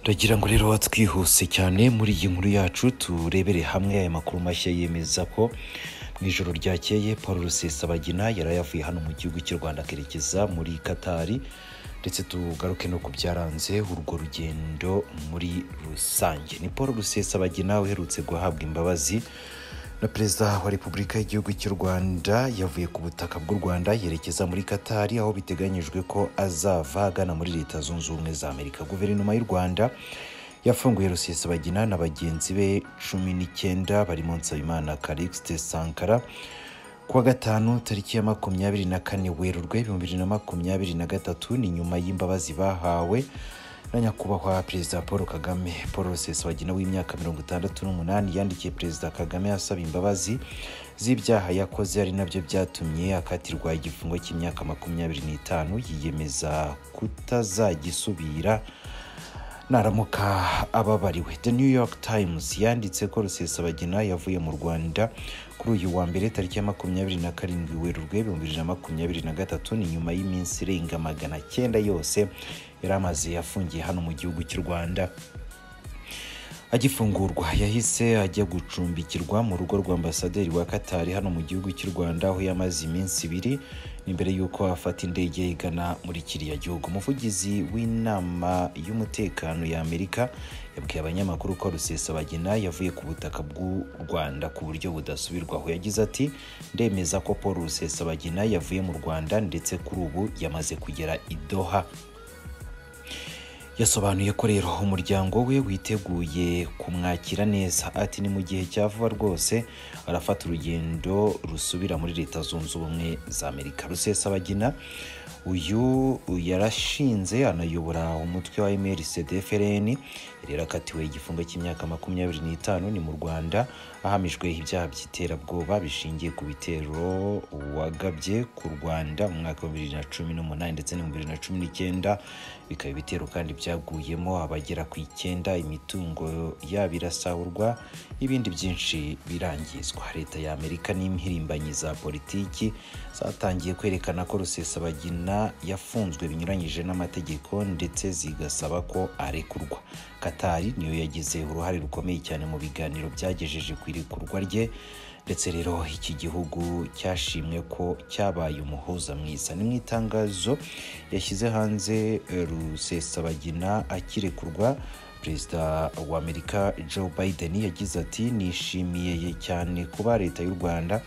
ndagira ngo rero twihuse cyane muri iyi nkuru yacu turebere hamwe aya makuru mashya yemeza ko mu ijoro ryakeye paul rusesabagina yari yavuye hano mu gihugu cy'u rwanda akerekeza muri katari ndetse tugaruke no ku byaranze urwo rugendo muri rusange ni paul rusesabagina uherutse guhabwa imbabazi na perezida wa repubulika y'igihugu cy'u rwanda yavuye ku butaka bw'u rwanda yerekeza muri katari aho biteganyijwe ko azava agana muri leta zunze ubumwe za amerika guverinoma y'u rwanda yafunguye rusesabagina na bagenzi be cumi n'icyenda barimo nsabimana karixte sankara kuwa gatanu tariki ya makumyabiri na kane werurwe ibihumbi bibiri na makumyabiri na gatatu ni nyuma y'imbabazi bahawe na nyakubahwa perezida paul kagame paul rusesabagina w'imyaka mirongo itandatu n'umunani yandikiye perezida kagame asaba imbabazi z'ibyaha yakoze ari nabyo byatumye akatirwa igifungo cy'imyaka makumyabiri n'itanu yiyemeza kutazagisubira naramuka ababariwe the new york times yanditse ko rusesabagina yavuye mu rwanda kuri uyu wa mbere tariki ya makumyabiri na karindwi werurwe ibihumbi bibiri na makumyabiri na gatatu ni nyuma y'iminsi irenga magana cyenda yose yari amaze afungiye hano mu gihugu cy'u rwanda agifungurwa yahise ajya gucumbikirwa mu rugo rwa ambasaderi wa katari hano mu gihugu cy'u rwanda aho yamaze iminsi ibiri imbere y'uko afata indege igana muri kiriya gihugu umuvugizi w'inama y'umutekano ya amerika yabwiye abanyamakuru ko rusesabagina yavuye ku butaka bw'u rwanda ku buryo budasubirwaho yagize ati ndemeza ko paul rusesabagina yavuye mu rwanda ndetse kuri ubu yamaze kugera i doha yasobanuye ko rero umuryango we witeguye kumwakira neza ati ni mu gihe cya vuba rwose arafata urugendo rusubira muri leta zunze ubumwe za amerika rusesabagina uyu yarashinze anayobora umutwe wa mrcdfrn yari yarakatiwe igifungo cy'imyaka makumyabiri n'itanu ni mu rwanda ahamijwe ibyaha by'iterabwoba bishingiye ku bitero wagabye ku rwanda mu mwaka wa bibiri na cumi n'umunani ndetse na bibiri na cumi n'icyenda bikaba ibitero kandi byaguyemo abagera ku icyenda imitungo yabo irasahurwa ibindi byinshi birangizwa leta ya amerika n'impirimbanyi za politiki zatangiye kwerekana ko rusesabagina yafunzwe binyuranyije n'amategeko ndetse zigasaba ko arekurwa katari niyo yagize uruhare rukomeye cyane mu biganiro byagejeje ku irekurwa rye ndetse rero iki gihugu cyashimwe ko cyabaye umuhuza mwiza ni mu itangazo yashyize hanze rusesabagina akirekurwa perezida wa amerika joe biden yagize ati nishimiye cyane kuba leta y'u rwanda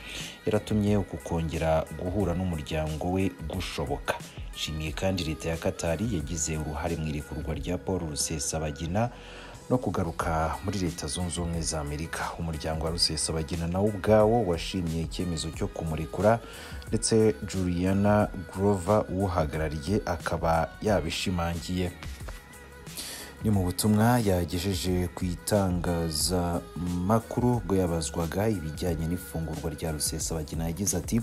yaratumye uku kongera guhura n'umuryango we gushoboka nshimiye kandi leta ya katari yagize uruhare mu irekurwa rya paul rusesabagina no kugaruka muri leta zunze ubumwe za amerika umuryango wa rusesabagina nawo ubwawo washimye icyemezo cyo kumurekura ndetse juliana grover uwuhagarariye akaba yabishimangiye ni mu butumwa yagejeje ku itangazamakuru bwo yabazwaga ibijyanye n'ifungurwa rya rusesabagina yagize ati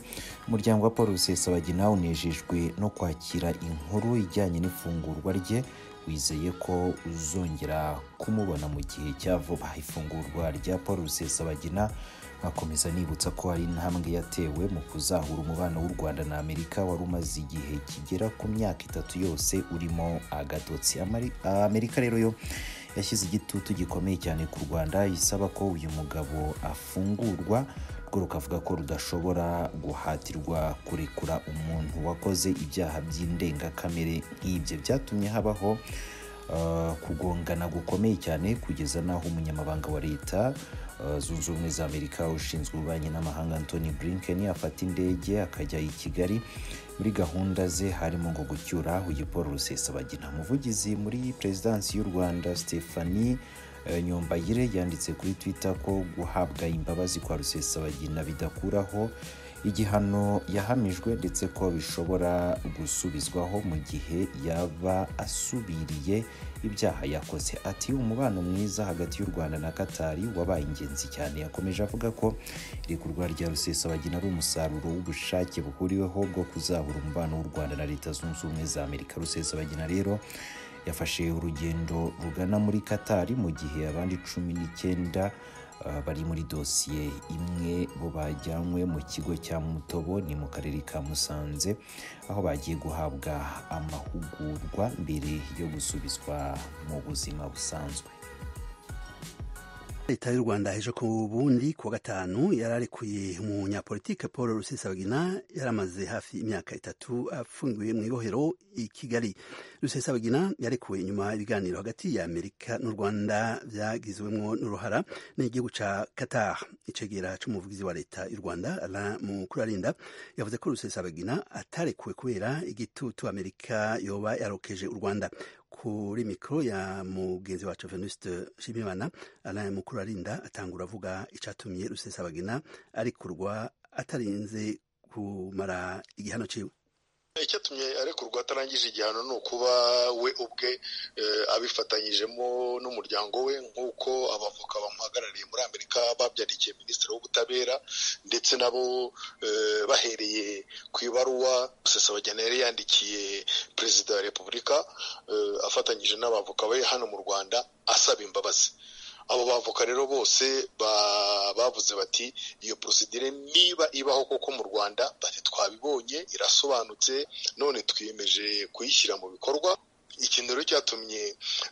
umuryango wa paul rusesabagina unejejwe no kwakira inkuru ijyanye n'ifungurwa rye wizeye ko uzongera kumubona mu gihe cya vuba ifungurwa rya paul rusesabagina nkakomeza nibutsa ko hari intambwe yatewe mu kuzahura umubano w'u rwanda na amerika wari umaze igihe kigera ku myaka itatu yose urimo agatotsi amerika rero yo yashyize igitutu gikomeye cyane ku rwanda isaba ko uyu mugabo afungurwa rwo rukavuga ko rudashobora guhatirwa kurekura umuntu wakoze ibyaha by'indengakamere nk'ibyo byatumye habaho kugongana gukomeye cyane kugeza n'aho umunyamabanga wa leta zunze ubumwe za amerika ushinzwe ububanyi n'amahanga antoni blinken afata indege akajya i kigali muri gahunda ze harimo ngo gucyura uyu paul rusesabagina umuvugizi muri perezidansi y'u rwanda stephanie nyombayire yanditse kuri twitter ko guhabwa imbabazi kwa rusesabagina bidakuraho igihano yahamijwe ndetse ko bishobora gusubizwaho mu gihe yaba asubiriye ibyaha yakoze ati umubano mwiza hagati y'u rwanda na katari wabaye ingenzi cyane yakomeje avuga ko irekurwa rya rusesabagina ari umusaruro w'ubushake buhuriweho bwo kuzahura umubano w'u rwanda na leta zunze ubumwe za amerika rusesabagina rero yafashe urugendo rugana muri katari mu gihe abandi cumi n'icyenda ah, bari muri dosiye imwe bo bajyanywe mu kigo cya mutobo ni mu karere ka musanze aho bagiye guhabwa amahugurwa mbere yo gusubizwa mu buzima busanzwe leta y'u rwanda ejo ku bundi ku wa gatanu yararekuye umunyapolitike paul rusesabagina yaramaze hafi imyaka itatu afungiwe mu ibohero i kigali rusesabagina yarekuwe nyuma ibiganiro hagati ya amerika n'u rwanda byagiziwemo n'uruhara n'igihugu ca qatar icegera c'umuvugizi wa leta y'u rwanda Alain mukurarinda yavuze ko rusesabagina atarekuwe kubera igitutu amerika yoba yarokeje u rwanda kuri mikoro ya mugenzi wacu venuste shimimana alain mukurarinda atangura avuga icatumye rusesabagina arekurwa atarinze kumara igihano ciwe icyatumye arekurwa atarangije igihano ni ukuba we ubwe eh, abifatanyijemo n'umuryango we nk'uko abavoka bamuhagarariye muri amerika babyandikiye minisitiri w'ubutabera ndetse nabo eh, bahereye ku ibaruwa rusesabagina yari yandikiye perezida wa repubulika eh, afatanyije n'abavoka be hano mu rwanda asaba imbabazi abo bavoka rero bose ba- bavuze bati iyo porosidire niba ibaho koko mu rwanda bati twabibonye irasobanutse none twiyemeje kuyishyira mu bikorwa ikintu rero cyatumye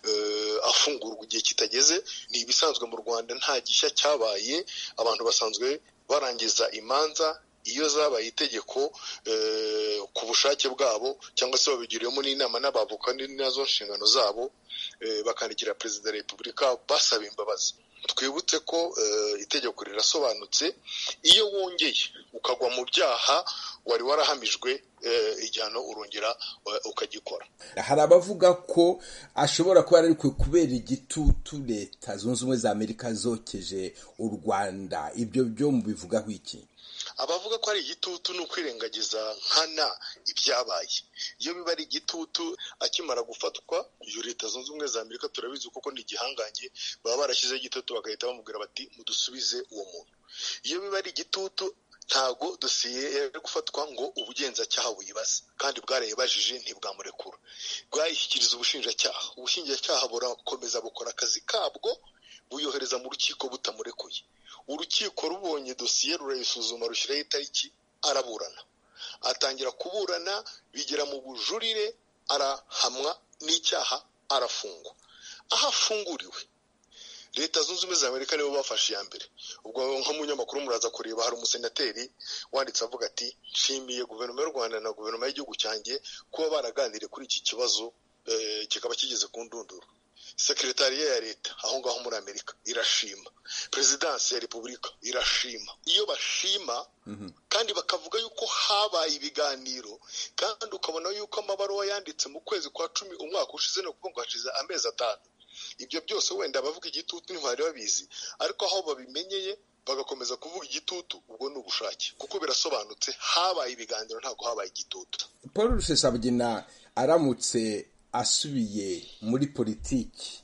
eh, afungurwa igihe kitageze ni ibisanzwe mu rwanda nta gishya cyabaye abantu basanzwe barangiza imanza iyo zabaye itegeko eh, ku bushake bwabo cyangwa se babigiriyemo n'inama n'abavoka ni- nazo nshingano zabo eh, bakandikira perezida wa repubulika basaba imbabazi twibutse ko eh, itegeko rirasobanutse iyo wongeye ukagwa mu byaha wari warahamijwe eh, igihano urongera eh, ukagikora hari abavuga ko ashobora kuba yararekuwe kubera igitutu leta zunze ubumwe za amerika zokeje u rwanda ibyo byo mubivugaho iki abavuga ko ari igitutu ni ukwirengagiza nkana ibyabaye iyo biba ari igitutu akimara gufatwa iyo leta zunze ubumwe za amerika turabizi kuko ni igihangange baba barashyizeho igitutu bagahita bamubwira bati mudusubize uwo muntu iyo biba ari igitutu ntago dosiye yari gufatwa ngo ubugenzacyaha buyibaze kandi bwarayibajije ntibwamurekura bwayishyikiriza ubushinjacyaha ubushinjacyaha burakomeza bukora akazi kabwo buyohereza mu rukiko butamurekuye urukiko rubonye dosiye rurayisuzuma rushyiraho itariki araburana atangira kuburana bigera mu bujurire arahamwa n'icyaha arafungwa aho afunguriwe leta zunze ubumwe za amerika nibo bafashe iya mbere ubwo nk'umunyamakuru muraza kureba hari umusenateri wanditse avuga ati nshimiye guverinoma y'u rwanda na guverinoma y'igihugu cyanjye kuba baraganiriye kuri iki kibazo eh, kikaba kigeze ku ndunduro sekeretariya ya leta aho ngaho muri amerika irashima perezidansi ya repubulika irashima iyo bashima kandi bakavuga yuko habaye ibiganiro kandi ukabona yuko amabaruwa yanditse mu kwezi kwa cumi umwaka ushize ni ukuvuga ngo hashize amezi atanu ibyo byose wenda abavuga igitutu ntibari babizi ariko aho babimenyeye bagakomeza kuvuga igitutu ubwo ni ubushake kuko birasobanutse habaye ibiganiro ntabwo habaye igitutu paul rusesabagina aramutse asubiye muri politiki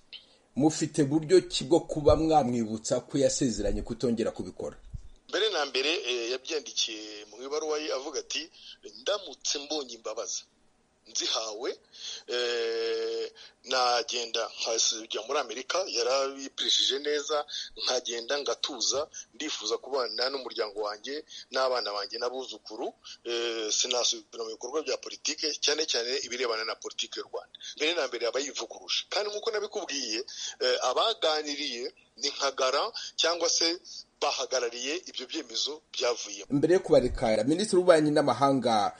mufite buryo ki bwo kuba mwamwibutsa ko yasezeranye kutongera kubikora mbere na mbere eh, yabyandikiye mu ibaruwa ye avuga ati ndamutse mbonye imbabazi nzihawe eh, nagenda nkajya muri amerika yarabipirishije neza nkagenda ngatuza ndifuza kubana n'umuryango wanjye n'abana banjye n'abuzukuru eh, sinasubira mu bikorwa bya politike cyane cyane ibirebana na politike y'u rwanda mbere na mbere aba yivuguruje kandi nk'uko nabikubwiye eh, abaganiriye ni nka gara cyangwa se bahagarariye ibyo byemezo byavuyemo mbere yo kubarekara minisitiri w'ububanyi n'amahanga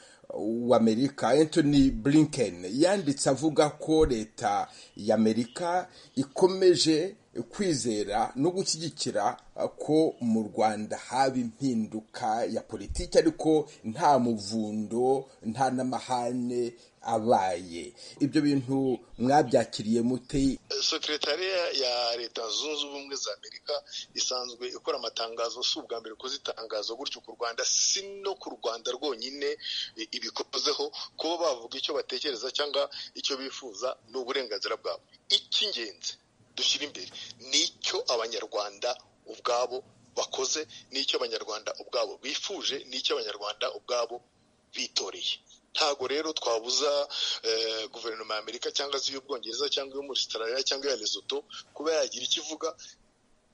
w'amerika anthony blinken yanditse avuga ko leta y'amerika ikomeje kwizera no gushyigikira ko mu rwanda haba impinduka ya politiki ariko nta muvundo nta n'amahane abaye ibyo bintu mwabyakiriye mute sekretariya ya leta zunze ubumwe za amerika isanzwe ikora amatangazo si ubwa mbere ikoze itangazo gutyo ku rwanda si no ku rwanda rwonyine i- ibikozeho kuba bavuga icyo batekereza cyangwa icyo bifuza ni uburenganzira bwabo icy'ingenzi dushyira imbere ni icyo abanyarwanda ubwabo bakoze ni icyo abanyarwanda ubwabo bifuje ni icyo abanyarwanda ubwabo bitoreye ntago rero twabuza eh, guverinoma ya amerika cyangwa se iy'ubwongereza cyangwa iyo muri australia cyangwa iya lesotho kuba yagira icyo ivuga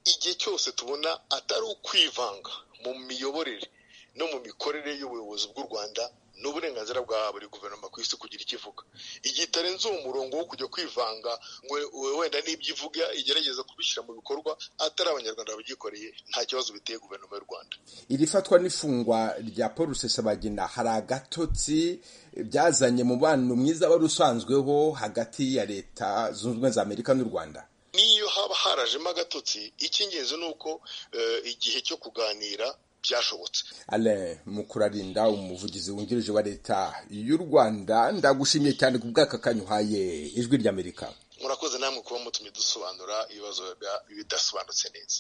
igihe cyose tubona atari ukwivanga mu miyoborere no mu mikorere y'ubuyobozi bw'u rwanda ni uburenganzira bwa buri guverinoma ku isi kugira icyo ivuga igihe itarenze uwo murongo wo kujya kwivanga ngo wenda n'ibyo ivuga igerageza kubishyira mu bikorwa atari abanyarwanda babyikoreye nta kibazo biteye guverinoma y'u rwanda iri fatwa n'ifungwa rya paul rusesabagina hari agatotsi byazanye mubano mwiza wari usanzweho hagati ya leta zunze ubumwe za amerika n'u rwanda n'iyo haba harajemo agatotsi icy'ingenzi ni uko igihe cyo kuganira byashobotse alain mukurarinda umuvugizi wungirije wa leta y'u rwanda ndagushimiye cyane ku bw'aka kanya uhaye ijwi ry'amerika murakoze namwe kuba mutumye dusobanura ibibazo bidasobanutse neza